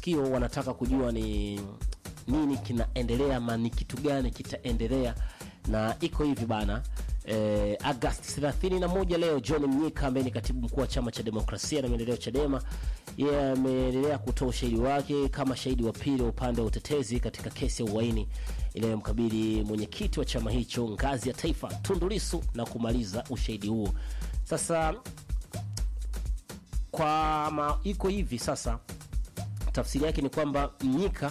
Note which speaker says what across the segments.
Speaker 1: matukio wanataka kujua ni nini kinaendelea ama ni kitu gani kitaendelea na iko hivi bana eh, Agosti 31 leo John Mnyika ambaye ni katibu mkuu wa chama cha demokrasia na maendeleo Chadema yeye ameendelea kutoa ushahidi wake kama shahidi wa pili wa upande wa utetezi katika kesi ya uhaini inayomkabili mwenyekiti wa chama hicho ngazi ya taifa Tundu Lissu na kumaliza ushahidi huo. Sasa kwa ma, iko hivi sasa, tafsiri yake ni kwamba Mnyika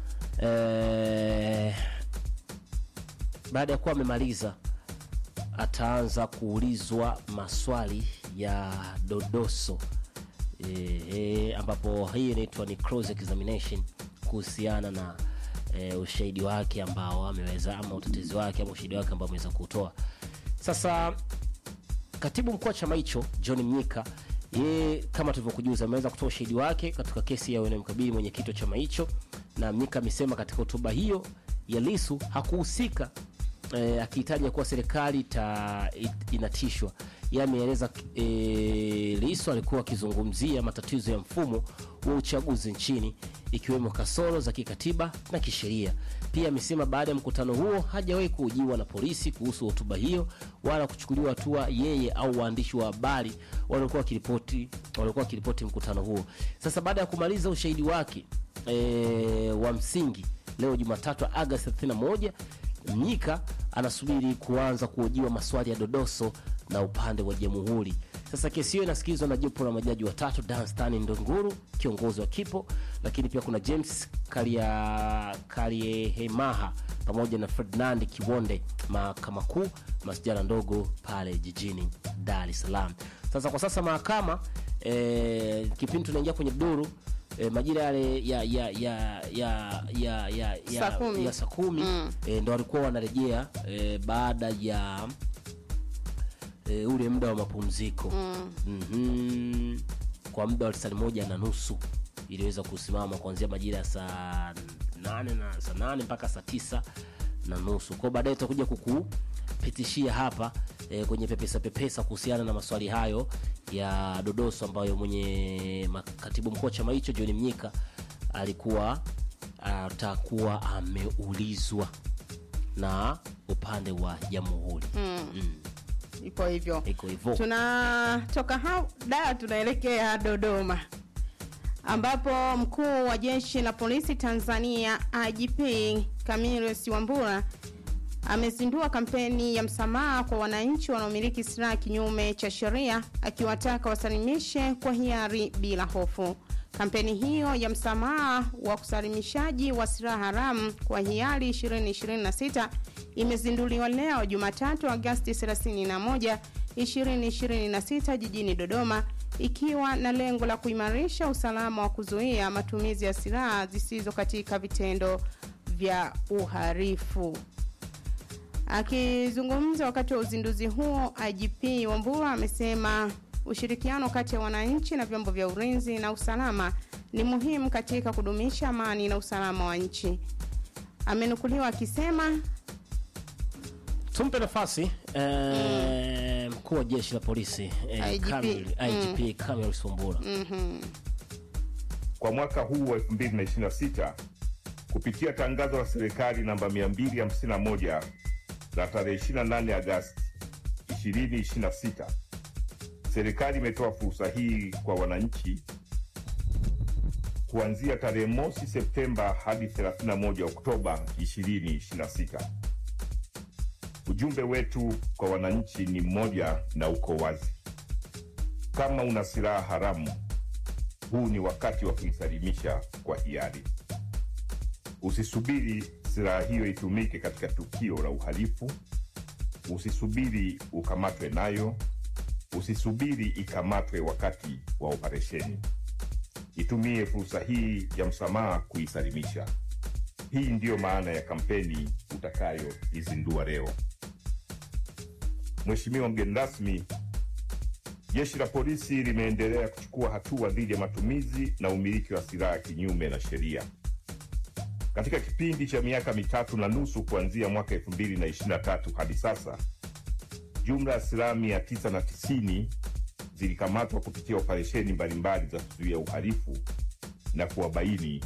Speaker 1: eh, baada ya kuwa amemaliza ataanza kuulizwa maswali ya dodoso e, e, ambapo hii inaitwa ni cross examination kuhusiana na e, ushahidi wake ambao ameweza ama utetezi wake ama ushahidi wake ambao ameweza kutoa. Sasa katibu mkuu wa chama hicho John Mnyika yeye kama tulivyokujuza ameweza kutoa ushahidi wake katika kesi ya inayomkabili mwenyekiti wa chama hicho, na Mnyika amesema katika hotuba hiyo ya Lisu hakuhusika eh, akihitaja kuwa serikali ta, it- inatishwa. Yeye ameeleza eh, Lisu alikuwa akizungumzia matatizo ya mfumo wa uchaguzi nchini ikiwemo kasoro za kikatiba na kisheria. Pia amesema baada ya mkutano huo hajawahi kuhojiwa na polisi kuhusu hotuba hiyo wala kuchukuliwa hatua yeye au waandishi wa habari waliokuwa wakiripoti waliokuwa wakiripoti mkutano huo. Sasa baada ya kumaliza ushahidi wake e, wa msingi leo Jumatatu Agosti 31 Mnyika anasubiri kuanza kuhojiwa maswali ya dodoso na upande wa jamhuri. Sasa kesi hiyo inasikilizwa na jopo la majaji watatu, Danstan Ndunguru kiongozi wa Kipo, lakini pia kuna James Karia Kariehemaha pamoja na Ferdinand Kiwonde mahakama kuu masjala ndogo pale jijini Dar es Salaam. Sasa kwa sasa mahakama eh, kipindi tunaingia kwenye duru eh, majira yale ya ya ya ya ya ya ya,
Speaker 2: Saa kumi.
Speaker 1: ya saa kumi eh, ndo walikuwa wanarejea eh, baada ya eh, ule muda wa mapumziko mm. kwa muda wa lisali moja na nusu iliweza kusimama kuanzia majira ya saa nane na saa nane mpaka saa tisa na nusu kwao baadaye tutakuja kukupitishia hapa eh, kwenye pepesa pepesa kuhusiana na maswali hayo ya dodoso ambayo mwenye ma- katibu mkuu wa chama hicho John Mnyika alikuwa atakuwa ameulizwa na upande wa jamhuri mm.
Speaker 2: iko hivyo
Speaker 1: iko hivyo
Speaker 2: tunatoka hao Dar tunaelekea Dodoma ambapo mkuu wa jeshi la polisi Tanzania IGP Camillus Wambura amezindua kampeni ya msamaha kwa wananchi wanaomiliki silaha kinyume cha sheria akiwataka wasalimishe kwa hiari bila hofu. Kampeni hiyo ya msamaha wa kusalimishaji wa silaha haramu kwa hiari 2026 imezinduliwa leo Jumatatu Agosti 31, 2026 jijini Dodoma ikiwa na lengo la kuimarisha usalama wa kuzuia matumizi ya silaha zisizo katika vitendo vya uhalifu. Akizungumza wakati wa uzinduzi huo, IGP Wambura amesema ushirikiano kati ya wananchi na vyombo vya ulinzi na usalama ni muhimu katika kudumisha amani na usalama wa nchi. Amenukuliwa akisema
Speaker 1: tumpe nafasi eh, mkuu wa jeshi la polisi eh,
Speaker 2: IGP.
Speaker 1: Kamil- IGP Camillus Wambura
Speaker 3: kwa mwaka huu wa 2026 kupitia tangazo la serikali namba 251 la tarehe 28 Agasti 2026, serikali imetoa fursa hii kwa wananchi kuanzia tarehe mosi Septemba hadi 31 Oktoba 2026. Ujumbe wetu kwa wananchi ni mmoja na uko wazi: kama una silaha haramu huu ni wakati wa kuisalimisha kwa hiari. Usisubiri silaha hiyo itumike katika tukio la uhalifu. Usisubiri ukamatwe nayo. Usisubiri ikamatwe wakati wa operesheni. Itumie fursa hii ya msamaha kuisalimisha. Hii ndiyo maana ya kampeni utakayoizindua leo. Mheshimiwa mgeni rasmi, Jeshi la polisi limeendelea kuchukua hatua dhidi ya matumizi na umiliki wa silaha kinyume na sheria. Katika kipindi cha miaka mitatu na nusu kuanzia mwaka 2023 hadi sasa, jumla ya silaha 990 zilikamatwa kupitia operesheni mbalimbali za kuzuia uhalifu na kuwabaini